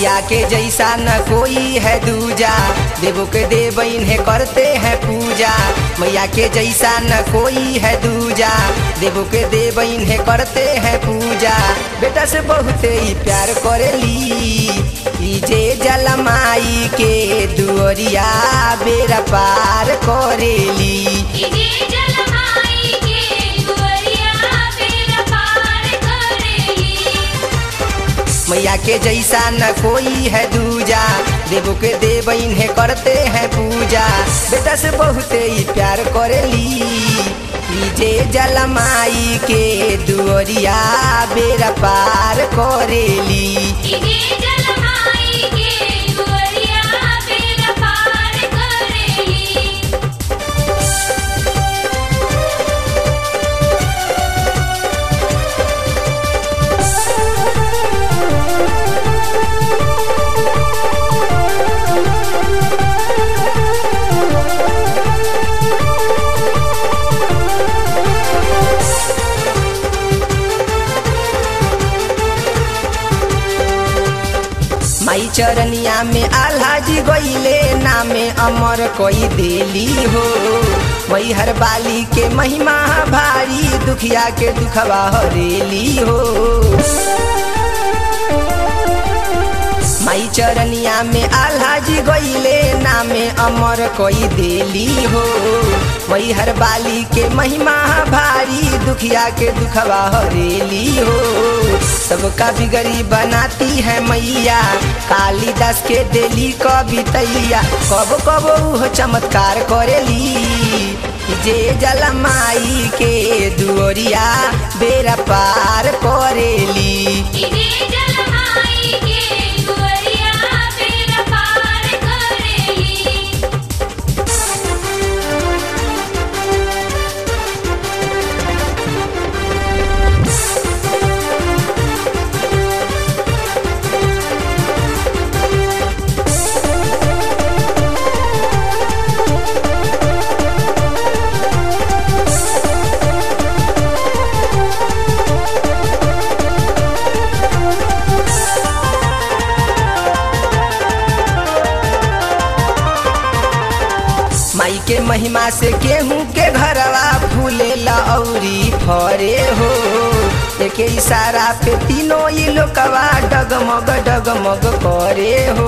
मैया के जैसा न कोई है दूजा देवो के देव इन्हें करते हैं पूजा मैया के जैसा न कोई है दूजा देवो के देव इन्हें करते हैं पूजा बेटा से बहुत ही प्यार करेली ई जे जलमाई के दुअरिया बेरा पार करेली इजे जलमाई के दुअरिया बेरा पार करेली मैया के जैसा न कोई है दूजा देवो के देव इन्हें करते हैं पूजा बेटा से बहुत ही प्यार करेली ई जे जलमाई के दुअरिया बेरा पार करेली इजे जलमाई के दुअरिया बेरा पार करेली माई चरनिया में आल्हा जी गईले नामे अमर कोई देली हो वही हर बाली के महिमा भारी दुखिया के दुखवा हरेली हो माई चरनिया में आल्हा जी गईले नामे अमर कोई देली हो वही हर बाली के महिमा भारी दुखिया के दुखवा हरेली हो सबका बिगड़ी बनाती है मैया कालिदास के देली कवितैया कब कब उह चमत्कार करेली जे जलमाई के दुअरिया बेरा पार करेली इजे जलमाई के दुअरिया बेरा पार करेली माई के महिमा से गेहूं के घरवा फूले लौरी फरे हो एक इशारा पे तीनों ये लोकवा डगमग डगमग करे हो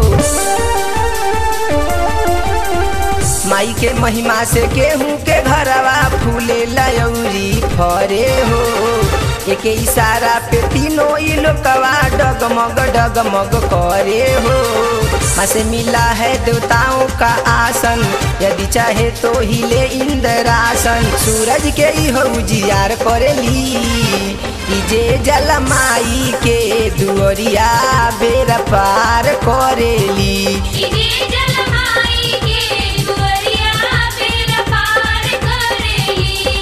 माई के महिमा से गेहूं के घरवा फूले लौरी फरे हो एक इशारा पे तीनों ये लोकवा डगमग डगमग करे हो माँ से मिला है देवताओं का आसन यदि चाहे तो हिले इंद्रासन सूरज के ही हो उजियार करेली ई जे जलमाई के दुअरिया बेरा पार करेली इजे जलमाई के दुअरिया बेरा पार करेली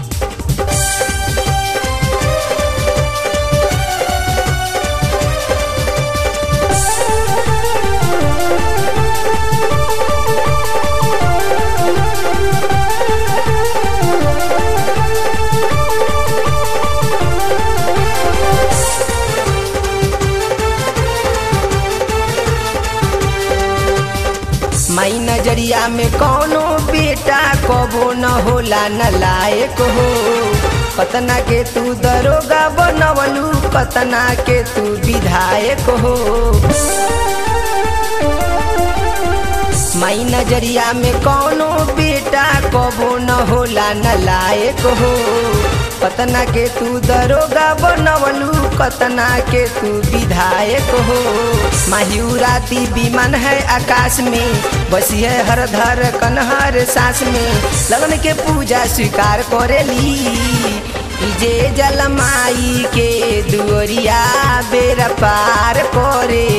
माई नजरिया में कौनो बेटा कबो न होला न लायक हो कतना के तू दरोगा बनवलू कतना के तू विधायक हो माई नजरिया में कौनो बेटा कबो न होला न लायक हो कतना के तू दरोगा बनवलू कतना के तू विधायक हो माहिराती विमान है आकाश में बसी है हर धर कन्हर सांस में लगन के पूजा स्वीकार करेली ई जे जलमाई के दुअरिया बेरा पार करे